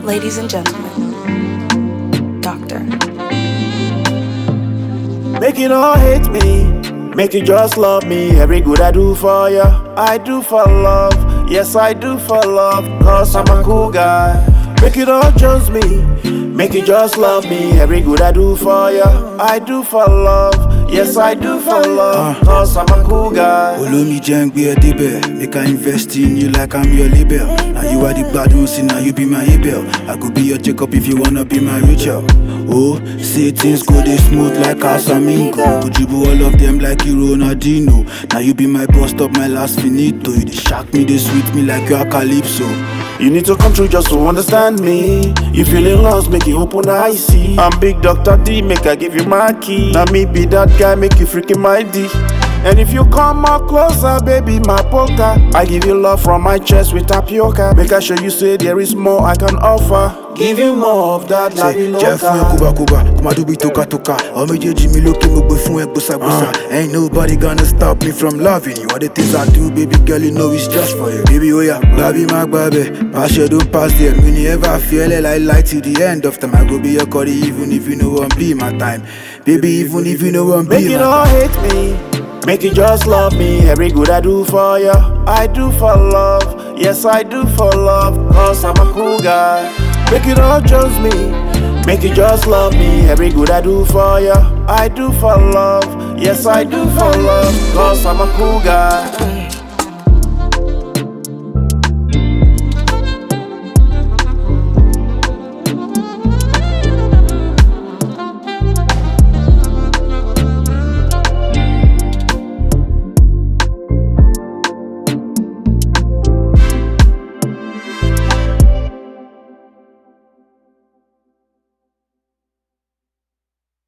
Ladies and gentlemen, Doctor. Make you not hate me, make you just love me. Every good I do for you, I do for love. Yes, I do for love, cause I'm a cool guy. Make you not judge me, make you just love me. Every good I do for you, I do for love. Yes, I do for love, cause I'm a cool guy. Olómi jẹ́ ń gbé ẹ débẹ̀, make I invest in you like I'm your label. Now you are the gbadun, see now you be my Abel. I could be your Jacob if you wanna be my Rachel. Oh, say things go dey smooth like Casamingo. Could you all of them like you Ronaldinho? Now you be my boss, stop my last finito. You dey shock me, dey sweet me like you are Calypso. You need to come through just to understand me. You feeling lost, make you open eye see. I'm big Dr. D, make I give you my key. Now me be that guy, make you freaking my D. And if you come more closer, baby, my poker. I give you love from my chest with tapioca. Make I show you say there is more I can offer. Give you more of that Say, labi jẹ́ fún ẹ loca. kóbakóba, kó máa dúbí tókàtókà. Ọmọ méjèèjì mi lókè mo gbé fún ẹ gbósàgbósà. Ain't nobody gonna stop me from loving you. All the things I do, baby girl, you know it's just for you. Baby, oya, gbàbí má gbàbẹ̀. Pàṣẹ don't pass there. Mi ni ever feel it like light till the end of time. I go be your curry even if you no wan be my time. Baby, even if you no wan Make be you my not time. hate me. Make you just love me. Every good I do for you, I do for love. Yes, I do for love. Cause I'm a cool guy. Make you not judge me. Make you just love me. Every good I do for you, I do for love. Yes, I do for love. Cause I'm a cool guy.